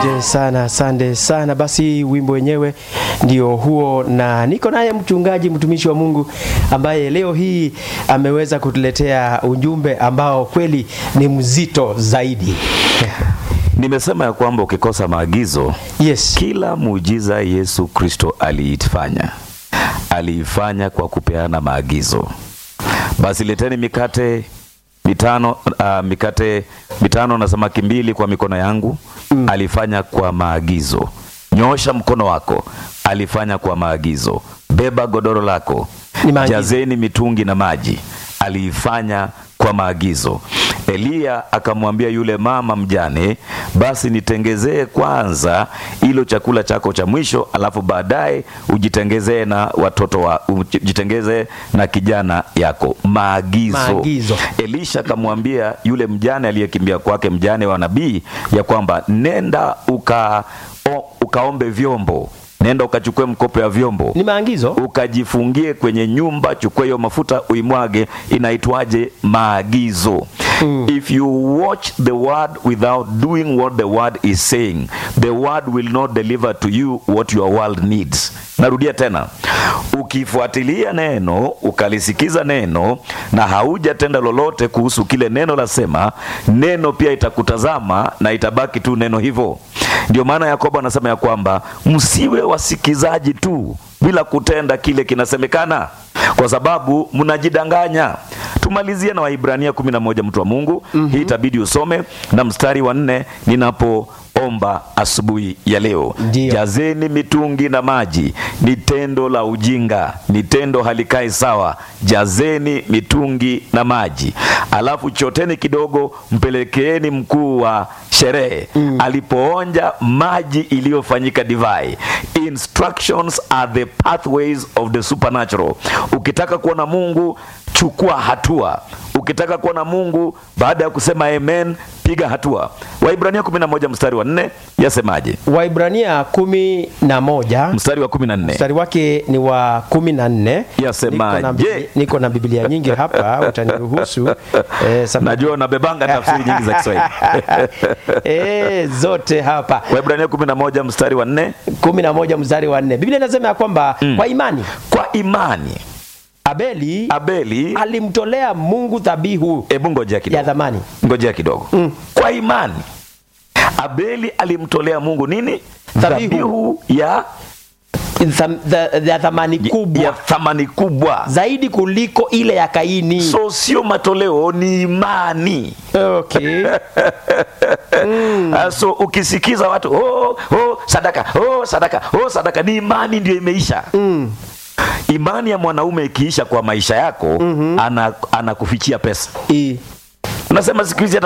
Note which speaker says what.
Speaker 1: Asante sana, asante sana. Basi wimbo wenyewe ndio huo, na niko naye mchungaji mtumishi wa Mungu ambaye leo hii ameweza kutuletea ujumbe ambao kweli ni mzito zaidi.
Speaker 2: Nimesema ya kwamba ukikosa maagizo,
Speaker 1: Yes.
Speaker 2: kila muujiza Yesu Kristo aliifanya aliifanya kwa kupeana maagizo. Basi leteni mikate mitano, uh, mikate mitano na samaki mbili kwa mikono yangu. Alifanya kwa maagizo. Nyoosha mkono wako, alifanya kwa maagizo. Beba godoro lako,
Speaker 1: Ni maagizo.
Speaker 2: jazeni mitungi na maji, aliifanya kwa maagizo. Eliya akamwambia yule mama mjane, basi nitengezee kwanza ilo chakula chako cha mwisho, alafu baadaye ujitengezee na watoto wa ujitengezee na kijana yako. Maagizo.
Speaker 1: Maagizo.
Speaker 2: Elisha akamwambia yule mjane aliyekimbia kwake, mjane wa nabii, ya kwamba nenda uka, o, ukaombe vyombo, nenda ukachukue mkopo ya vyombo
Speaker 1: Ni maagizo.
Speaker 2: ukajifungie kwenye nyumba, chukua hiyo mafuta uimwage. Inaitwaje? Maagizo. If you watch the word without doing what the word is saying, the word will not deliver to you what your world needs. Narudia tena, ukifuatilia neno ukalisikiza neno na haujatenda lolote kuhusu kile neno lasema, neno pia itakutazama na itabaki tu neno hivyo. Ndio maana Yakobo anasema ya kwamba msiwe wasikizaji tu bila kutenda kile kinasemekana, kwa sababu mnajidanganya. Tumalizie na Waibrania 11 mtu wa Mungu. Hii itabidi usome na mstari wa nne ninapoomba asubuhi ya leo.
Speaker 1: Ndio.
Speaker 2: Jazeni mitungi na maji, ni tendo la ujinga, ni tendo halikai sawa. Jazeni mitungi na maji, alafu choteni kidogo, mpelekeeni mkuu wa sherehe alipoonja maji iliyofanyika divai. Instructions are the pathways of the supernatural. Ukitaka kuona Mungu, chukua hatua. Ukitaka kuona Mungu, baada ya kusema amen, piga hatua. Waibrania 11 mstari wa 4 yasemaje?
Speaker 1: Waibrania kumi na moja
Speaker 2: Mstari wa 14
Speaker 1: mstari wake ni wa kumi na nne.
Speaker 2: Yasemaje?
Speaker 1: Niko na Biblia- Niko na Biblia nyingi hapa, utaniruhusu eh, sababu-
Speaker 2: najua unabebanga tafsiri nyingi za Kiswahili.
Speaker 1: eh, zote hapa
Speaker 2: Waibrania 11 mstari wa 4
Speaker 1: kumi na moja mstari wa nne Biblia inasema ya kwamba kwa imani
Speaker 2: kwa imani
Speaker 1: Abeli
Speaker 2: Abeli,
Speaker 1: alimtolea Mungu dhabihu
Speaker 2: hebu ngojea
Speaker 1: ya
Speaker 2: kidogo,
Speaker 1: dhamani.
Speaker 2: ngojea kidogo. Kwa imani Abeli alimtolea Mungu nini?
Speaker 1: Dhabihu.
Speaker 2: Dhabihu ya,
Speaker 1: Tham- dha- ya dhamani kubwa
Speaker 2: ya thamani kubwa.
Speaker 1: zaidi kuliko ile ya Kaini.
Speaker 2: So sio matoleo, ni imani.
Speaker 1: Okay.
Speaker 2: Ah, So ukisikiza watu oh, oh, sadaka oh, sadaka oh, sadaka, ni imani ndio imeisha. Imani ya mwanaume ikiisha kwa maisha yako, ana anakufichia pesa.
Speaker 1: I-
Speaker 2: Unasema siku hizi hata